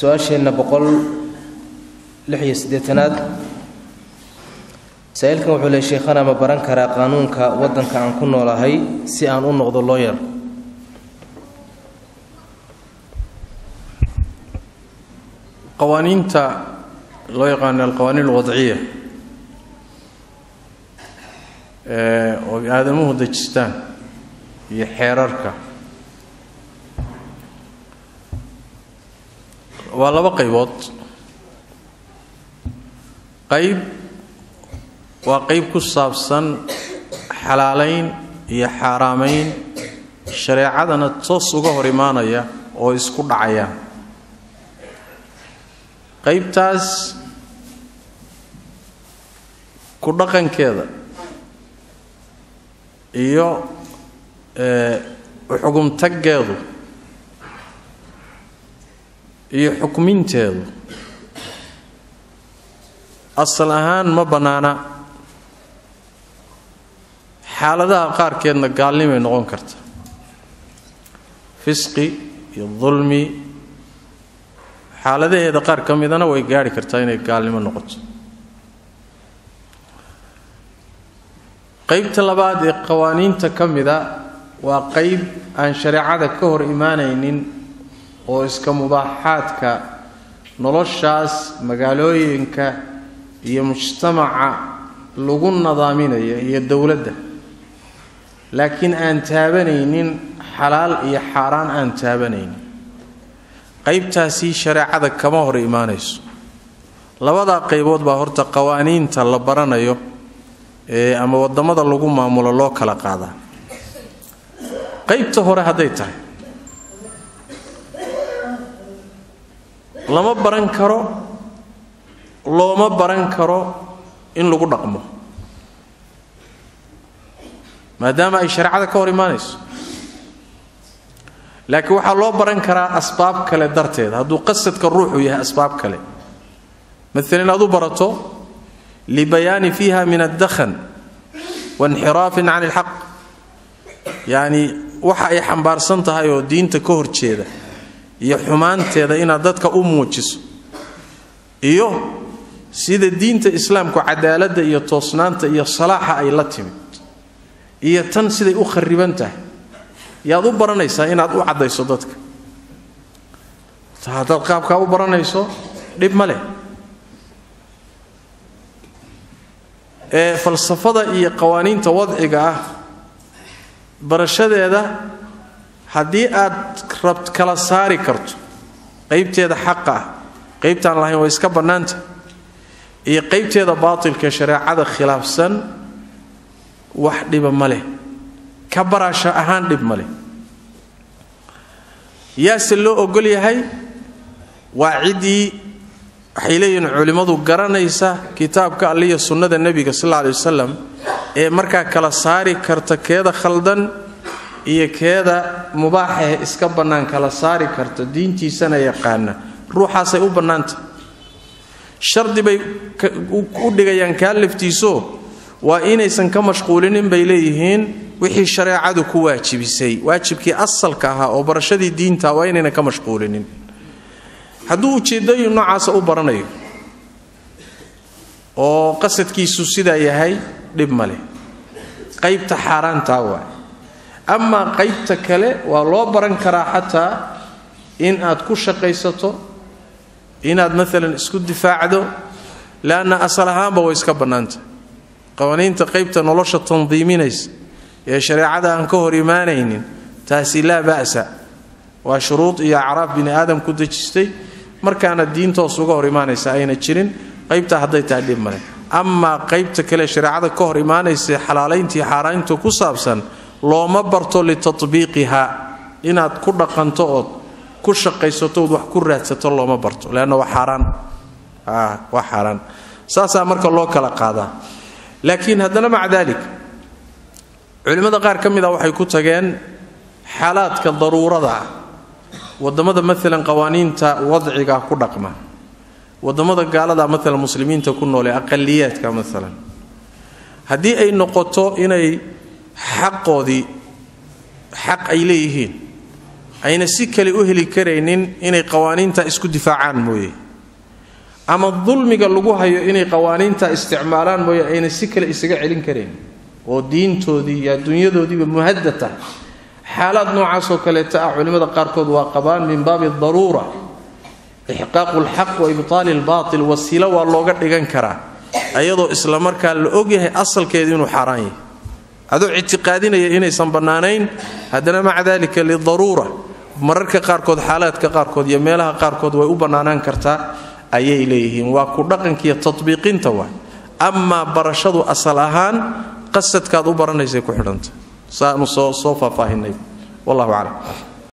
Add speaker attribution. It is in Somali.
Speaker 1: su-aasheenna boqol lix iyo siddeetanaad saa-iilkan wuxuu leey sheekhana ma baran karaa qaanuunka waddanka aan ku noolahay si aan u noqdo looyar
Speaker 2: qawaaniinta loo yaqaano alqawaaniin alwadciya oo aadamuhu dejistaan iyo xeerarka waa laba qaybood qayb waa qayb ku saabsan xalaalayn iyo xaaraamayn shareecadana toos uga hor imaanaya oo isku dhacaya qaybtaas ku dhaqankeeda iyo xugumtaggeedu iyo xukminteedu asal ahaan ma bannaana xaaladaha qaarkeedna gaalnimay noqon karta fisqi iyo dulmi xaaladaheeda qaar ka midana way gaarhi kartaa inay gaalnimo noqoto qaybta labaad ee qawaaniinta ka mida waa qayb aan shareecada ka hor imaanaynin oo iska mubaaxaadka noloshaas magaalooyinka iyo mujtamaca lagu nadaaminayo iyo dowladda laakiin aan taabanaynin xalaal iyo xaaraan aan taabanaynin qaybtaasi shareecada kama hor imaanayso labadaa qaybood baa horta qawaaniinta la baranayo ee ama waddamada lagu maamulo loo kala qaadaa qaybta hore hadday tahay lama baran karo looma baran karo in lagu dhaqmo maadaama ay shareecada ka hor imaanayso laakiin waxaa loo baran karaa asbaab kale darteed hadduu qasadka ruuxu yahay asbaab kale maalan aad u barato libayaani fiiha min addakhan wainxiraafin can ilxaq yacni waxa ay xambaarsan tahay oo diinta ka horjeeda iyo xumaanteeda inaad dadka u muujiso iyo sida diinta islaamku cadaaladda iyo toosnaanta iyo salaaxa ay la timid iyo tan siday u khariban tahay yaad u baranaysaa inaad u caddayso dadka haddaad qaabkaa u baranayso dhib ma leh ee falsafada iyo qawaaniinta wadciga ah barashadeeda haddii aad rabt kala saari karto qaybteeda xaqa ah qaybtaan lahayn way iska bannaanta iyo qaybteeda baatilka shareecada khilaafsan wax dhiba ma leh ka baraasho ahaan dhib ma leh yaase loo ogol yahay waa ciddii waxay leeyihiin culimmadu garanaysa kitaabka alliya sunnada nebiga sal alla alay wasalam ee markaa kala saari karta keeda khaldan iyo keeda mubaaxahe iska bannaan kala saari karta diintiisana yaqaana ruuxaasay u bannaanta shardi bay u dhigayaan kaa laftiiso waa inaysan ka mashquulinin bay leeyihiin wixii shareecadu ku waajibisay waajibkii asalka ahaa oo barashadii diinta waa inaynan ka mashquulinin hadduu ujeeddooyin noocaasa u baranayo oo qasadkiisu sidaa yahay dhib ma leh qaybta xaaraantaa waay amaa qaybta kale waa loo baran karaa xataa in aad ku shaqaysato inaad maalan isku difaacdo leanna asal ahaanba way iska bannaanta qawaaniinta qaybta nolosha tandiiminaysa ee shareecada aan ka hor imaanaynin taasi laa ba'sa waa shuruud iyo acraaf bini aadam ku dejistay markaana diintoos uga hor imaanaysa ayna jirin qaybtaa hadday tahay dhib male amaa qaybta kale shareecada ka hor imaanaysa xalaalayntii xaaraynta ku saabsan looma barto litatbiiqiha inaad ku dhaqanto ood ku shaqaysato ood wax ku raadsato looma barto leanna waa xaaraan waa xaaraan saasaa marka loo kala qaadaa laakiin haddana maca daalik culimmada qaar ka mid a waxay ku tageen xaalaadka daruurada ah wadamada maalan qawaaniinta wadciga ku dhaqma wadamada gaalada maalan muslimiinta ku noole aqaliyaadka maalan haddii ay noqoto inay xaqoodii xaq ay leeyihiin ayna si kale u heli karaynin inay qawaaniinta isku difaacaan mooye ama dulmiga lagu hayo inay qawaaniinta isticmaalaan mooye ayna si kale isaga celin karaynin oo diintoodii iyo adduunyadoodiiba muhadda tahay xaalaad noocaasoo kaleeta ah culimmada qaarkood waa qabaan min baabi daruura ixqaaqu lxaq wa ibtaali lbaatil wasiilo waa looga dhigan karaa ayadoo isla markaa la ogyahay asalkeedu inuu xaaraan yahay adoo ictiqaadinaya inaysan bannaanayn haddana maca dalika lidaruura mararka qaarkood xaalaadka qaarkood iyo meelaha qaarkood way u bannaanaan kartaa ayay leeyihiin waa ku dhaqankiiyo tatbiiqinta waay amaa barashadu asal ahaan qasadkaad u baranaysay ku xidhanta saanu soo soo faahfaahinay wallahu aclam